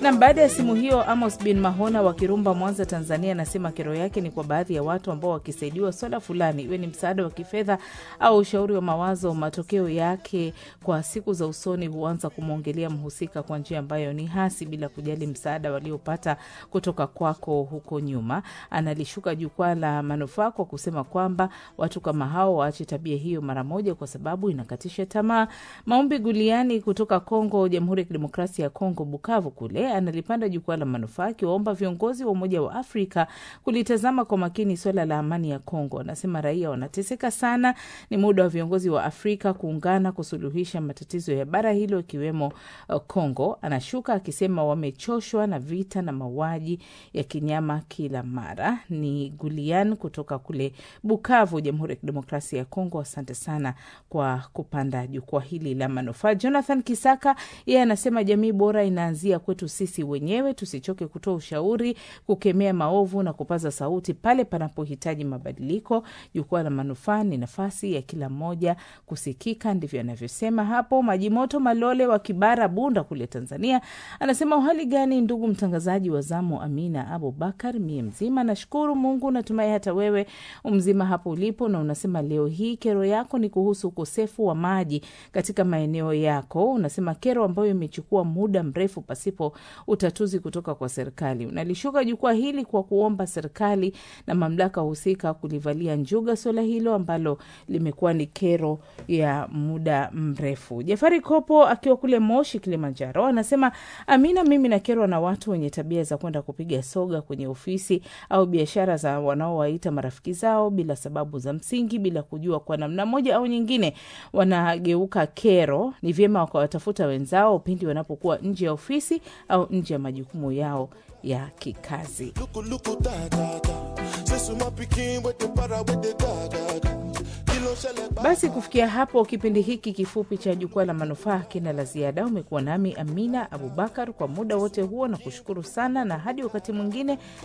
Na baada ya simu hiyo, Amos bin Mahona wa Kirumba, Mwanza, Tanzania, anasema kero yake ni kwa baadhi ya watu ambao wakisaidiwa swala fulani, iwe ni msaada wa kifedha au ushauri wa mawazo, matokeo yake kwa siku za usoni huanza kumwongelea mhusika kwa njia ambayo ni hasi, bila kujali msaada waliopata kutoka kwako huko nyuma. Analishuka jukwaa la manufaa kwa kusema kwamba watu kama hao waache tabia hiyo mara moja, kwa sababu inakatisha tamaa. Maombi Guliani kutoka Kongo, Jamhuri ya Kidemokrasia ya Kongo, Bukavu kule, analipanda jukwaa la manufaa akiwaomba viongozi wa Umoja wa Afrika kulitazama kwa makini swala la amani ya Kongo. Anasema raia wanateseka sana, ni muda wa viongozi wa Afrika kuungana kusuluhisha matatizo ya bara hilo ikiwemo uh, Kongo. Anashuka akisema wamechoshwa na vita na mauaji ya kinyama kila mara. Ni Gulian kutoka kule Bukavu, Jamhuri ya Kidemokrasia ya Kongo. Asante sana kwa kupanda jukwaa hili la manufaa. Jonathan Kisaka yeye anasema jamii bora inaanzia kwetu sisi wenyewe, tusichoke kutoa ushauri, kukemea maovu na kupaza sauti pale panapohitaji mabadiliko. Jukwaa la manufaa ni nafasi ya kila mmoja kusikika, ndivyo anavyosema hapo. Majimoto Malole wa Kibara, Bunda kule Tanzania anasema uhali gani ndugu mtangazaji wa zamu Amina Abubakar, mie mzima nashukuru Mungu, natumai hata wewe umzima hapo ulipo, na unasema leo hii kero yako ni kuhusu ukosefu wa maji katika maeneo yako. Unasema kero ambayo imechukua muda mrefu pasipo utatuzi kutoka kwa serikali. Unalishuka jukwaa hili kwa kuomba serikali na mamlaka husika kulivalia njuga suala hilo ambalo limekuwa ni kero ya muda mrefu. Jafari Kopo akiwa kule Moshi, Kilimanjaro, anasema Amina, mimi nakerwa na watu wenye tabia za kwenda kupiga soga kwenye ofisi au biashara za wanaowaita marafiki zao bila sababu za msingi, bila kujua kwa namna moja au nyingine wanageuka kero. Ni vyema wakawatafuta wenzao pindi wanapokuwa nje ya ofisi au nje ya majukumu yao ya kikazi. Basi kufikia hapo, kipindi hiki kifupi cha Jukwaa la Manufaa kina la ziada. Umekuwa nami Amina Abubakar kwa muda wote huo, na kushukuru sana, na hadi wakati mwingine,